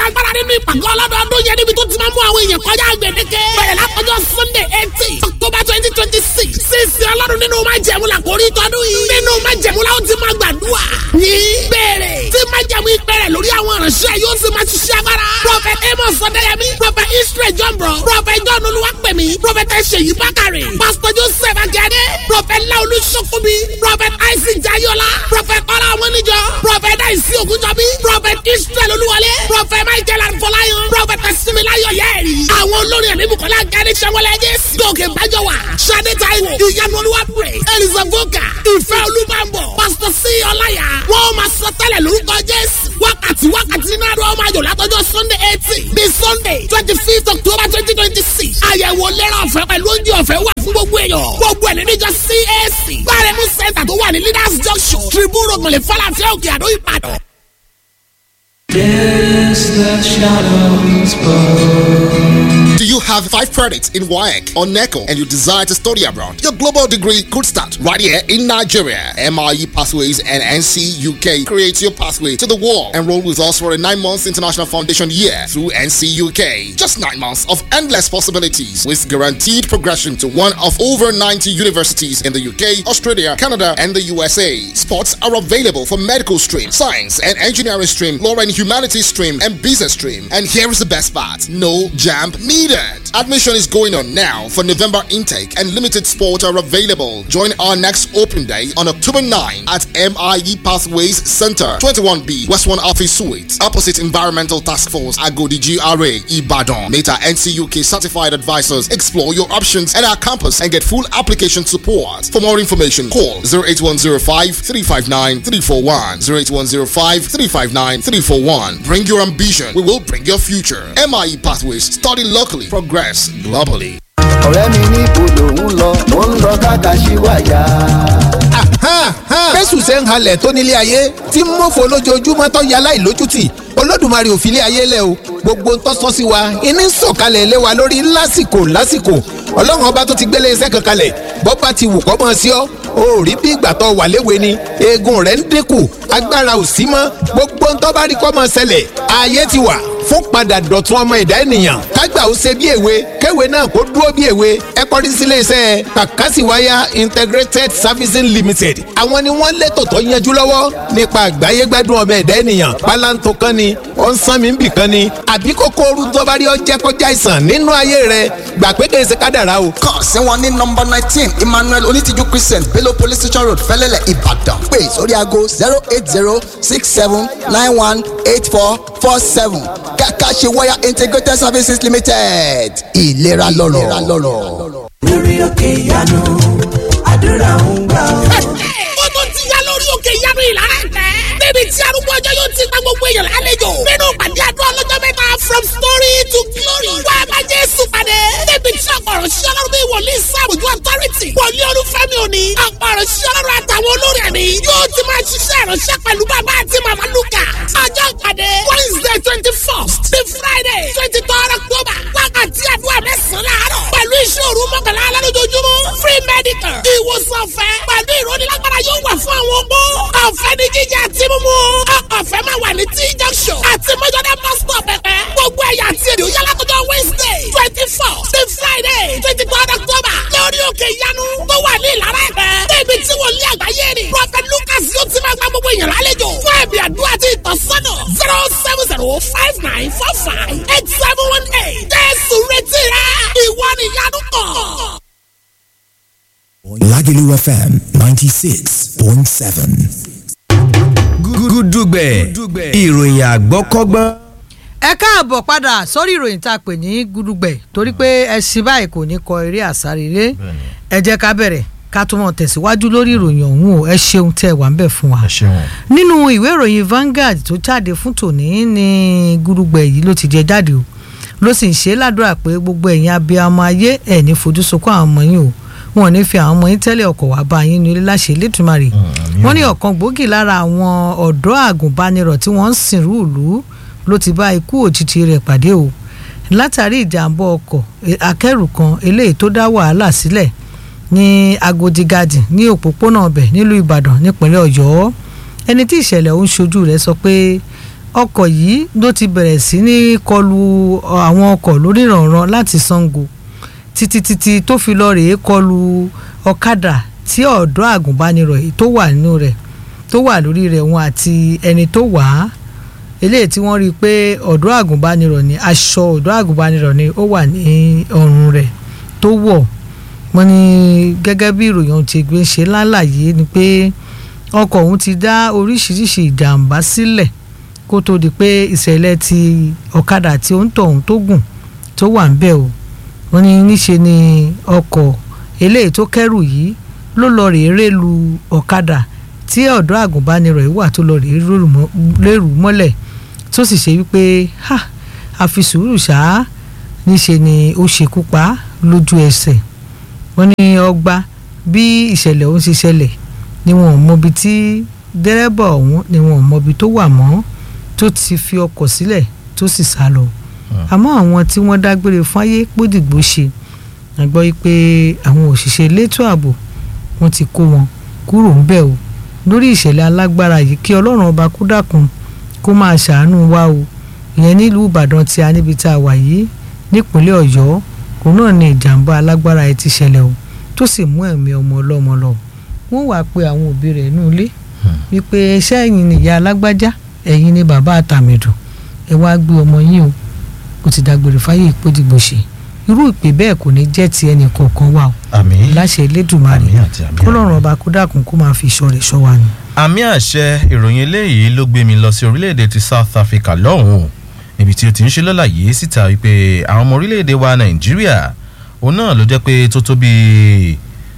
agbára nínú ìpàgọ́ ọlọ́dọọdún yẹn níbi tó ti máa mú àwọn èèyàn kọjá gbèdéke. bẹ̀rẹ̀ látọjọ́ sunday eighteen october twenty twenty six sísè ọlọ́run nínú máa jẹ̀mú la kò rí tọdún yìí. nínú máa jẹ̀mú la ó ti máa gbàdúrà. ní bẹ̀rẹ̀ tí máa jẹ̀mú ìpẹ̀rẹ̀ lórí àwọn ìránṣẹ́ yóò sì máa ṣiṣẹ́ agbára. prophet amos ọ̀dẹ́yẹmí prophet israel jọ̀mbọ̀ prophet john olúwapẹ̀mí prophet ṣèyí bákàrẹ̀ pastor joseph akíade prophet laolu sokobi prophet isaac jayola prophet ọlá ọmọnìjọ prophet daisy ogunjọbi prophet israel olúwọlé prophet michael arfọláyàn prophet similayo yẹri. àwọn olórin ẹ̀mí bukola gani sẹ́wọ́lẹ̀ jésù gòkè bájọ́wà sade taiwo ìyanu olúwa praise elisa voka ìfẹ́ olúbàbọ̀ pastor c ọláyà wọ́n máa sọ tẹ́lẹ̀ lórúkọ jésù wákàtí wákàtí náà ló máa yọ̀ látọjọ́ sunday eighteen bí sunday twenty fifth october twenty twenty six àyẹ̀wò lẹ́rọ̀ ọ̀fẹ́ pẹ̀lú oúnjẹ ọ̀fẹ́ wà fún gbogbo èèyàn gbogbo ẹ̀ níjọ cac gbárẹ́mú center tó wà ní leaders junction tribune ògùnlé falafel òkè àdó ìbàdàn. Yes, the shadows bow. Do you have five credits in WAEC or NECO and you desire to study abroad? Your global degree could start right here in Nigeria. MRE Pathways and NC UK create your pathway to the world. Enroll with us for a nine months international foundation year through NC UK. Just nine months of endless possibilities with guaranteed progression to one of over 90 universities in the UK, Australia, Canada, and the USA. Spots are available for medical stream, science and engineering stream, law and humanities stream, and business stream. And here is the best part no jam needed. Admission is going on now for November intake, and limited spots are available. Join our next open day on October 9 at MIE Pathways Center, 21B, West 1 Office Suite, opposite Environmental Task Force, Agodi GRA, Ibadan. Meta NCUK certified advisors explore your options at our campus and get full application support. For more information, call 08105 359 341. 08105 359 341. Bring your ambition, we will bring your future. MIE Pathways, study locally, progress globally. ọ̀rẹ́ mi ní ibodò ń lọ mo ń lọ kákàṣíwáyà. fẹ́sù ṣe ń halẹ̀ tó nílé ayé tí ń mọ̀fọ́ lójoojúmọ́ tó yà láì lójútì olódùmarè ò fi lé ayé lẹ̀ o gbogbo ń tọ́sọ́ sí wa iní ń sọ̀kalẹ̀ lé wa lórí lásìkò lásìkò ọlọ́run ọba tó ti gbélé iṣẹ́ kan kalẹ̀ bọ́ba ti wù kọ́ mọ́ sí ọ́ o rí bí ìgbà tó wà léwe ni eegun rẹ̀ ń dínkù agbára ò sí mọ́ gbogbo ń tọ́ bá rí kọ́ mọ́ ṣẹlẹ̀ ayé ti wà fún padà dọ̀tun ọmọ ẹ̀dá ènìyàn kágbà ó ṣe bí èwe kéwe náà kó dúró bí èwe ẹ kọrí sílé iṣẹ́ kàkásìwáyà integrated servicing limited àwọn ni wọ́n létò tó yanjú lọ́wọ́ nípa àgbáyé gbádùn ọmọ ẹ̀dá ènìyàn pálántó kan ni ó ń sán mi bì kan ni àbí kókó ooru tó bá rí ọ jẹ́ kọjá àìsàn nínú ayé rẹ gbà pé kèé ṣe kádàrá o. kàn sí wọn ní nọmba nineteen emmanuel onítìjú christian bello police station road fẹlẹlẹ ìbàdàn pé sórí aago zero eight zero six seven nine one eight four four seven kàkà ṣe wáyà integrated services limited ìlera lọ́rọ̀. lórí òkè ìyanu àdúrà ń gbà ọ́. ó tó ti yá lórí òkè ìyanu ìlara ẹ̀tẹ́. níbi tí arúgbó ọjọ́ yóò ti gba gbogbo èèyàn lálejò. nínú pàdé àdúrà ọlọ́jọ́ mẹ́ta from story to glory. wá a bá jésù pàdé. níbi tí ọ̀pọ̀rọ̀ sí ọlọ́run bí wòlíì sáàbùjú authority. wòlíì olúfẹ́mi òní. ọ̀pọ̀rọ̀ sí ọlọ́run àtàwọn olórí ẹ̀mí. yóò ti máa ṣiṣẹ́ ìránṣẹ́ pẹ̀lú bàbá àti màmá lukà. ọjọ́ pàdé wednesday twenty first the friday twenty third october. wákàtí àdúrà mẹ́sàn-án láàárọ̀. pẹ̀lú ìṣòro mọ́kànlá alẹ́ lójoojúmọ́. free medical. ìwòsàn ọ̀fẹ́. pẹ̀lú ìrónilágbára yóò wà fún àwọn opó. ọ̀fẹ́ ni jíjẹ àti mímú. ọ̀fẹ́ máa wà ní t junction. àti mẹ́jọ́dá bus stop pẹ̀pẹ́. gbogbo ẹ̀yà àti èdè ó yálà tọjọ́ wednesday twenty four the friday twenty third october. lórí òkè ìyanu tó wà ní ìlara ẹ̀pẹ́. débi tí wọ́n lé àgbáyé ni. prophet lucas yóò ti máa gba gbogbo èèyàn lálejò. fún ẹ̀bì àdúrà àti ìtọ́sọ́nà zero seven zero five nine four five eight seven one eight. jésù retí rẹ ìwọ nìyanu kan. Lagelu FM 96.7. gúdúgbẹ̀ ìròyìn àgbọ́kọ́gbọ́n. ẹ káàbọ̀ padà sórí ìròyìn tá a pè ní gudugbẹ̀ torí pé ẹṣin báyìí kò ní kọ eré àsárelé ẹ jẹ́ ká bẹ̀rẹ̀ ká tún mọ̀ tẹ̀síwájú lórí ìròyìn ọ̀hún o ẹ ṣeun tẹ́ ẹ wà ń bẹ̀ fún wa. nínú ìwé ìròyìn Vanguard tó jáde fún tòní ní gudugbẹ̀ yìí ló ti jẹ jáde o ló sì ń ṣe ládùúrà pé gbogbo ẹ̀yin abiyamọ ayé ẹ̀ ní fojú sunkún àwọn ọmọ yín o wọn ò ní fi àwọn ọmọ yín tẹ́lẹ̀ ọkọ̀ wá bá yín nílé láṣẹ lẹ́tùmarì wọ́n ní ọ̀kan gbòógì lára àwọn ọ̀dọ́ àgùnbánirọ̀ tí wọ́n ń sìnrú ìlú ló ti bá ikú òjijì rẹ̀ pàdé o látàrí ìjàmbá ọkọ̀ akẹ́rù kan eléyìí tó dá wàhálà sílẹ̀ ní Agodi Garden ní òpópónà ọbẹ̀ nílùú Ìbàdàn nípínlẹ̀ Ọ̀yọ́ ẹni tí ìṣẹ̀lẹ̀ ọ̀hún ṣojú rẹ̀ sọ pé ọkọ̀ yìí ló ti bẹ̀rẹ̀ sí ní kọlu àwọn ọkọ̀ lórí ìrànràn láti Sango títí títí tó fi lọ rèé kọlu ọ̀kadà tí ọ̀dọ́ àgùnbánirọ̀ yìí tó wà nínú rẹ̀ tó wà lórí rẹ̀ wọn àti ẹni tó wà á eléyìí tí wọ́n rí i pé ọ̀dọ́ àgùnbánirọ̀ ni aṣọ ọ̀dọ́ àgùnbánirọ̀ ni ó wà ní ọrùn rẹ̀ tó wọ̀ wọ́n ní gẹ́gẹ́ bí ìròyìn ohun ti gbé ṣe lálàyé ni pé ọkọ̀ ọ̀hún ti dá oríṣiríṣi ìjàmbá sílẹ̀ kó tó di pé ìṣẹ̀lẹ̀ ti ọ̀kadà tí ó ń tọ̀ ọ̀hún tó gùn tó wà ń bẹ̀ o wọ́n ní níṣe ni ọkọ̀ eléyìí tó kẹ́rù yìí ló lọ rèé rélu ọ̀kadà tí ọ̀dọ́ àgùnbánirọ̀ yìí wà tó lọ rèé rérù mọ́lẹ̀ tó sì ṣe wípé ha àfi sùúrù ṣáá níṣe ni ó ṣekú pa lójú ẹsẹ̀ wọ́n ní ọgbà bí ìṣẹ̀lẹ̀ ọ̀hún ṣe ṣẹlẹ̀ ni wọn ò mọbi tí dẹ́rẹ́bà ọ̀hún ni wọn ò mọbi tó wà mọ́ tó ti fi ọkọ̀ sílẹ̀ tó sì sá lọ àmọ́ àwọn tí wọ́n dágbére fáyé pódìgbò ṣe àgbọ́ yìí pé àwọn òṣìṣẹ́ elétò ààbò wọ́n ti kó wọn kúrò ń bẹ̀ o lórí ìṣẹ̀lẹ̀ alágbára yìí kí ọlọ́run ọba kó dákun kó máa ṣàánú wa o ìyẹn nílùú ìbàdàn tí a níbi tá a wà yìí nípínlẹ̀ ọ̀yọ́ òun náà ni ìjàmbá alágbára yìí ti ṣẹlẹ̀ o tó sì mú ẹ̀mí ọmọ ọlọ́mọ lọ wọ́n wàá pe àwọn òbí rẹ̀ nínú ilé wípé ṣé ẹ̀yin ni ìyá alágbájá ẹ̀yin ni bàbá àtàmẹ̀dù ẹ wá gbé ọmọ yín o ó ti dágbére fáyé ìpódìgbò ṣe irú ìpè bẹ́ẹ̀ kò ní jẹ́ ti ẹnì kọ̀ọ̀kan wa o àmín láṣẹ elédùnmarè àmín àti àmín kọlọ́run ọba kó dákun kó máa fi ìṣọ́ rẹ̀ ṣọ́ wa ni. àmì àṣẹ ìròyìn eléyìí ló gbé mi lọ sí orílẹ̀-èdè ti South Africa lọ́hùn-ún ibi tí ó ti ń ṣe lọ́làyé síta wípé àwọn ọmọ orílẹ̀-èdè wa Nàìjíríà òun náà ló jẹ́ pé tó tó bíi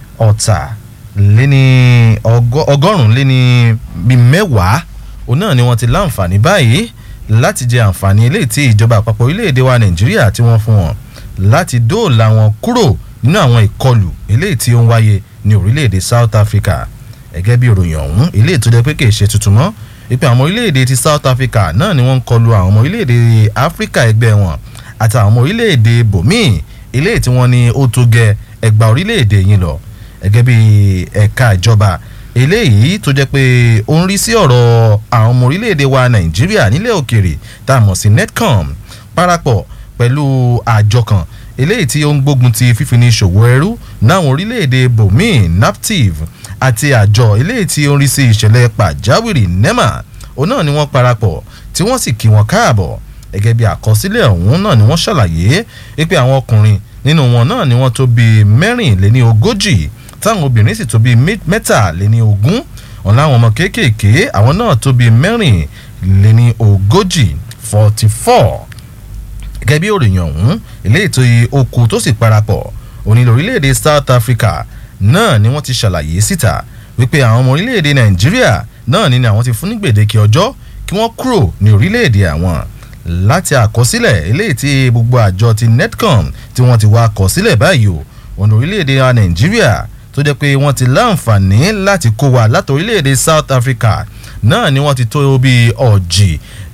ọ̀tà léní ọgọ́rùn-ún léní bíi mẹ́wàá òun náà ni wọ́n ti láǹfààní báyìí láti jẹ àǹfààní eléyìí tí ìjọba àpapọ̀ orílẹ̀-èdè wa Nàìjíríà tí wọ́n fún wọn láti dóòlà wọn kúrò nínú àwọn ìkọlù eléyìí tí ó ń wáyé ní orílẹ̀-èdè South Africa gẹ́gẹ́ bí ìròyìn ọ̀hún eléyìí tó jẹ́ pé kìí ṣe tuntun mọ́ wípé àwọn orílẹ̀-èdè ti South Africa náà ni wọ́n ń kọlu àwọn ọmọ orílẹ̀-èdè Áfíríkà ẹgbẹ́ wọn àti àwọn ọmọ orílẹ̀-èdè bòmíì eléyìí tí wọ́n ní ó tó gẹ ẹgbà orílẹ̀-èdè yín lọ gẹ́gẹ́ bí ẹ̀ka ìjọba eléyìí tó jẹ́ pé ó ń rí sí ọ̀rọ̀ àwọn ọmọ orílẹ̀-èdè wa Nàìjíríà nílẹ̀ òkèrè tá a mọ̀ sí NETCOM parapọ̀ pẹ̀lú àjọ kan eléyìí tí ó ń gbógun ti fífini ṣòwò ẹrú náwọn orílẹ̀-èdè bomin naptiv àti àjọ eléyìí tí ó ń rí sí ìṣẹ̀lẹ̀ pàjáwìrì nema òun náà ni wọ́n parapọ̀ tí wọ́n sì kí wọn káàbọ̀ gẹ́gẹ́ bí àkọsílẹ̀ ọ̀hún náà ni wọ́n ṣàlàyé pé àwọn ọkùnrin nínú wọn náà ni wọ́n tó bí mẹ́rìnléní ogójì táwọn obìnrin sì tó bí mẹ́tàléní ogún ọ̀n láwọn ọmọ kéékèèké àwọn náà tó bí mẹ́rìnléní ogójì forty four gẹ́gẹ́ bí òròyìn ọ̀hún ilé ètò okùn tó sì parapọ̀ òní lórílẹ̀‐èdè South Africa náà ni wọ́n ti ṣàlàyé síta wípé àwọn ọmọ orílẹ̀‐èdè Nàìjíríà náà ni àwọn ti fún ní gbèdéke ọjọ́ kí wọ́n kúrò ní orílẹ̀‐èdè àwọn láti àkọsílẹ̀ eléyìí tí gbogbo àjọ ti NETCOM tí wọ́n ti wá àkọsílẹ̀ báyìí o òní orílẹ̀‐èdè Nàìjíríà tó jẹ́ pé wọ́n ti láǹfààní láti kó wa láti orílẹ̀‐èdè South Africa náà ni wọ́n ti tó bí ọ̀jì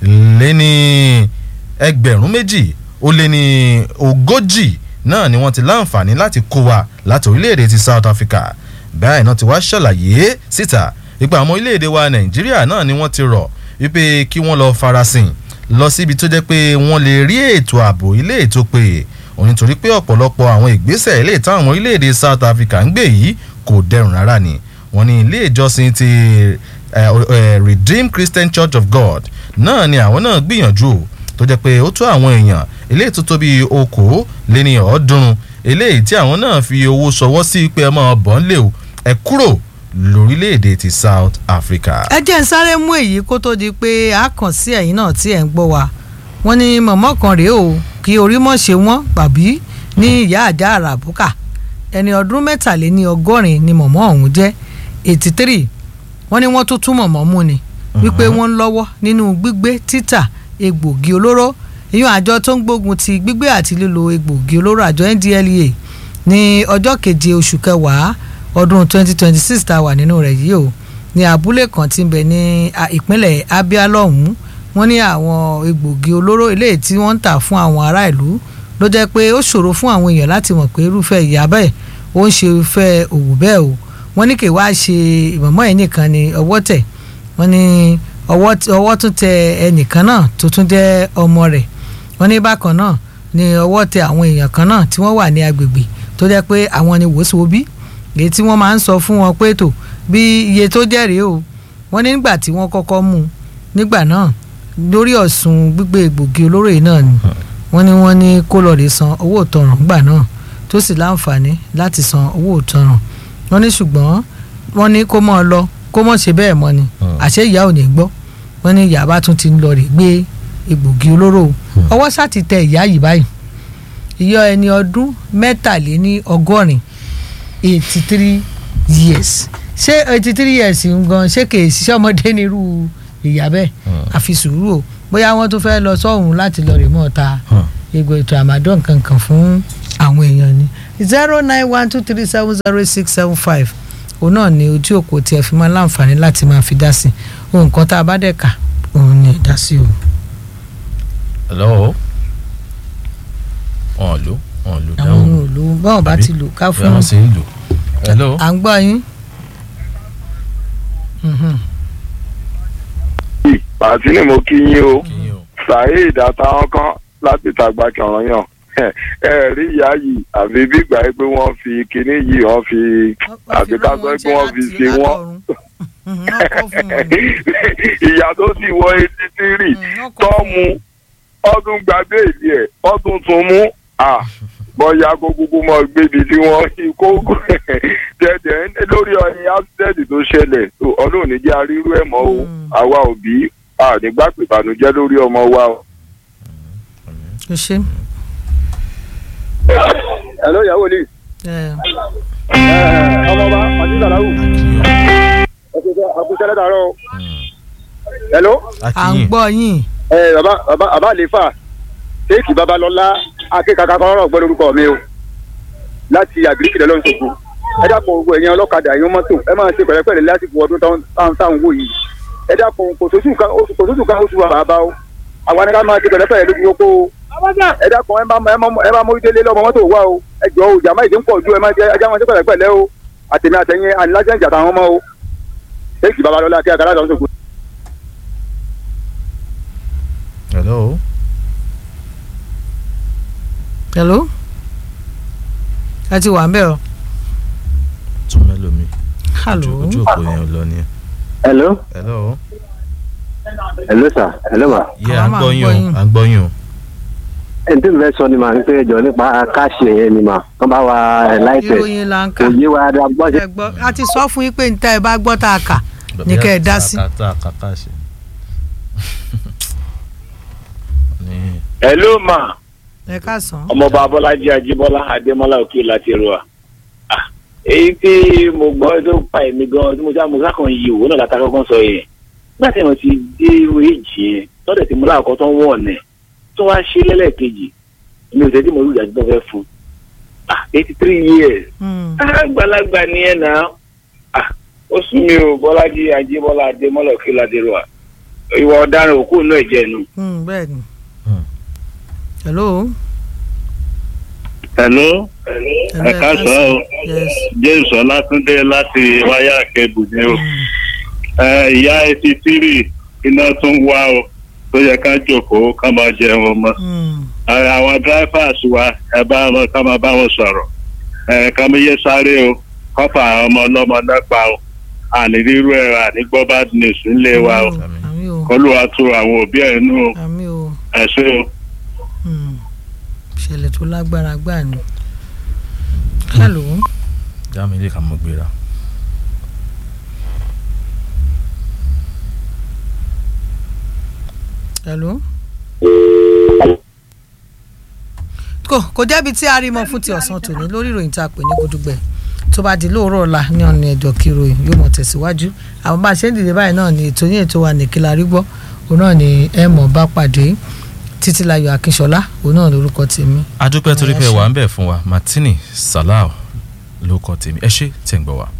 lé ní ẹgbẹ̀rún méjì ó lé ní ogójì náà ni wọ́n ti láǹfààní láti kó wa láti orílẹ̀-èdè ti South Africa báyìí náà ti wá ṣàlàyé síta wípé àwọn orílẹ̀-èdè wa Nàìjíríà náà ni wọ́n ti rọ̀ wípé kí wọ́n lọ farasin lọ síbi tó jẹ́ pé wọ́n lè rí ètò ààbò ilé ètò pé òun nítorí pé ọ̀pọ̀lọpọ̀ àwọn ìgbésẹ̀ ilé ìtàn àwọn orílẹ̀-èdè South Africa ń gbé yìí kò dẹrùn rárá ni wọ́n ní ilé ìjọsìn ti Redeemed Christian Church of God náà ni àwọn náà gbìyànjú tó jẹ́ pé ó tó àwọn èèyàn eléyìí tó tó bíi okòó lé ní ọ̀ọ́dúnrún eléyìí tí àwọn náà fi owó ṣọwọ́ sí pé ẹ máa bọ̀ ń lè o ẹ kúrò lórílẹ̀‐èdè ti South Africa. ẹ jẹ́ ń sáré mú èyí kó tó di pé a kàn sí ẹ̀yin náà tí ẹ̀ ń gbọ́ wa wọ́n ní mọ̀mọ́ kan rèé o kí orí mọ̀ ṣe wọ́n bàbí ní ìyá àjà àràbùkà ẹni ọdún mẹ́tàléní ọgọ́rin ni mọ̀mọ́ ọ̀hún jẹ́ eighty three wọ́n ní wọ́n tó tún mọ̀mọ́ mú ni wípé wọ́n ń lọ́wọ́ nínú gbígbé títà egbògi olóró ìyún àjọ tó ń gbógun ti gbígbé àti lílo egbògi olóró àjọ NDLEA ní ọjọ́ keje oṣù kẹwàá ọdún 2026 tá a wà nínú rẹ̀ yìí o ní abúlé kan tí ń bẹ ní ìpínlẹ̀ Abia lọ́hùn-ún wọ́n ní àwọn egbògi olóró eléyìí tí wọ́n ń tà fún àwọn ará ìlú ló jẹ́ pé ó ṣòro fún àwọn èèyàn láti mọ̀ pé irúfẹ́ ìyá bẹ́ẹ̀ ó ń ṣe irúfẹ́ òwò bẹ́ẹ̀ o wọ́n ní kí wàá ṣe ìmọ̀mọ́ ẹ̀ nìkan ní ọwọ́ tẹ̀ wọ́n ní ọwọ́ tí- ọwọ́ tún tẹ ẹnìkan náà tó tún jẹ́ ọmọ rẹ̀ wọ́n ní bákan náà ni ọwọ́ tẹ àwọn èèyàn kan náà tí wọ́n wà ní agbègbè tó jẹ́ pé àwọn ni wòsíwòbí èyí tí wọ́n máa ń sọ fún wọn pé tó bí iye tó jẹ́ rèé o wọ́n ní nígbà tí wọ́n kọ́kọ́ mú un nígbà náà lórí ọ̀sùn gbígbé egbògi olóró yìí náà ni wọ́n ní wọ́n ní kó lọ́ọ́ lè san owó ìtanràn gbà náà tó sì láǹfààní láti san owó ìtanràn wọ́n ní ṣùgbọ́n wọ́n ní kó mọ́ ọ lọ kó mọ́ ṣe bẹ́ẹ̀ mọ́ ni àṣé ìyá ò ní gbọ́ wọ́n ní ìyá bá tún ti ń lọ rè gbé egbògi olóró o. ọwọ́ sá ti tẹ ìyá yìí báyìí ìyá ẹni ọdún mẹ́tàléní ọgọ́rin eighty three years ṣé eighty three years ń gan ṣé kè ṣiṣẹ́ ọmọdé nírú ìyá bẹ́ẹ̀ àfi sùúrù o bóyá wọ́n tún fẹ́ lọ sọ́hùn láti lọ rè mọ́ ta egbò ètò àmàdán kankan fún àwọn èèyàn ni zero nine one two three seven zero six seven five òun náà ni ojú òpó tí ẹ fi máa láǹfààní láti máa fi dá sí ohun kan tá a bá dẹ̀ kà òun ni ẹ dá sí o. hello wọn lò wọn lò àwọn dáhùn ohun òlu báwọn bá ti lò ká bí fún wọn sì ń lò hello à ń gbọ́ yín. Mhm. pàtí ni mo kí yín o saheed àtàwọn kan láti tàgbà kẹrànyàn ẹ rí ìyá yìí àfi bí gbà pé wọ́n fi kinní yìí wọ́n fi àfi ká sọ pé wọ́n fi ṣe wọ́n ìyá tó sì wọ etí tírì tó mu ọdún gbàgbé ìdí ẹ̀ ọdún tún mú à bọ́yá kó kúkú mọ́ gbébi tí wọ́n kó tẹ̀tẹ̀ lórí ọyìn accident tó ṣẹlẹ̀ tó ọlọ́run ní jẹ́ arírú ẹ̀ mọ́ o àwa òbí ànígbà pìbànújẹ́ lórí ọmọ wa o. o ṣe. Hello, ìyàwó ni. ọmọọba ọdún sàláwù. ọkùnrin sẹ́lẹ̀ dàrọ́. Hello. à ń gbọ́ yín. ẹ bàbá bàbá bàbá àlefa kéèkì babalọlá akékaka kan rọ̀ gbọ́ lórúkọ mi o láti àgíríkì lọ́lọ́run ṣògo ẹ dákun gbogbo ẹ̀yin ọlọ́kadà ẹ̀yin mọ́tò ẹ máa ṣe pẹ̀lẹ́pẹ̀lẹ́ lásìkò ọdún táwọn táwọn wò yìí ẹ dákun kò sóṣù kan oṣù kò sóṣù kan oṣù bàbá o àwọn anìká máa ṣe pẹ̀lẹ́pẹ̀lẹ́ lójú pópó o ẹ dákun ẹ bá ẹ bá mórí délé lọ́mọ mọ́tò wá o ẹ jọ o jàmá ìdí ń pọ̀ ju ẹ máa ṣe ẹjá máa ṣe pẹ̀lẹ́pẹ̀lẹ́ o àtẹ̀mí àtẹ̀yìn àníláṣẹ́ ìjà táwọn ọmọ o kéèkì babalọlá akékaka lọ́lọ́run ṣògo. hello. hello ẹ ti wà ń bẹ̀ o. tún mẹ́lòmí. hello. ojú òpó yẹn ò lọ ni. hello. hello. hello sir hello ma. yẹ à ń gbọ́ yín o à ń gbọ́ yín o. ẹni tí mo fẹ́ sọ ni màá ń pẹ́ jọ nípa káàṣì yẹn ni mà kán bá wa ẹ̀ láìpẹ́ ìròyìn là ń kà. kò yé wa dáa gbọ́ ṣe. ẹ gbọ́ a ti sọ fún yín pé níta ẹ bá gbọ́ tá a kà ní kẹ́ ẹ dá sí. kàtà kàkà ṣe. hello ma ẹ káàsán. ọmọọba abọ́lájí ajíbọ́lá adémọ́lá òkè láti ẹrù wa Ah, èyí tí mo gbọ́ tó pa èmi gan tí mo sá mo sákàn yìí òwò náà látà kọ́kọ́ sọ yẹn nígbà tí wọ́n ti dé èjì yẹn lọ́dẹ̀ tí mo láàkọ́ tó ń wọ̀ ọ̀nẹ̀ tó wá ṣe lẹ́lẹ́kejì mi ò tẹ́tí mo rí ìdájọ́ tó fẹ́ fún ah eighty three years àgbàlagbà ni ẹ̀ náà ah ó sún mi ò bọ́lájí ajíbọ́lá adémọ́lá òkè láti ẹrù wa ìwà ọ̀daràn òkú náà ẹ̀jẹ̀ nu. bẹ́ẹ̀ ni. hello. hello ẹ káàsán o james ọlátúndé láti wáyà kẹbù ni o ẹ ìyá etí tírì iná tún wá o tó yẹ ká jòkóó ká máa jẹun ọmọ ẹ àwọn drivers wa ẹ bá wọn ká máa bá wọn sọ̀rọ̀ ẹ ká mi yé sáré o kọ́pà àwọn ọmọ ọlọ́mọ náà pa o àní rírú ẹ àní gbọ́ bad news ńlé wa o kọ́lùwà tu àwọn òbí ẹ̀ nù o ẹ ṣé o. ìṣẹ̀lẹ̀ tó lágbára gbà ni. hello. já mi lè ka mọ gbéra. hello. kò kò jẹ́bi tí a rí mọ́ fún ti ọ̀sán tòní lórí ìròyìn tá a pè ní gudugbẹ̀ tó bá di lóòrọ̀ ọ̀la ní ọ̀nà ẹ̀jọ̀ kí ìròyìn yóò mọ̀ tẹ̀síwájú àwọn bá a ṣe ń dìde báyìí náà ni ètò yín ètò wa nìkíla rí gbọ́ òun náà ni ẹ mọ̀ bá pàdé títílayọ̀ akínṣọlá òun náà lórúkọ tèmi. adúpẹ́ torí pé wà ń bẹ̀ fún wa martini salau ló kọ́ tèmi ẹ ṣé tẹ̀ ń gbọ́ wa.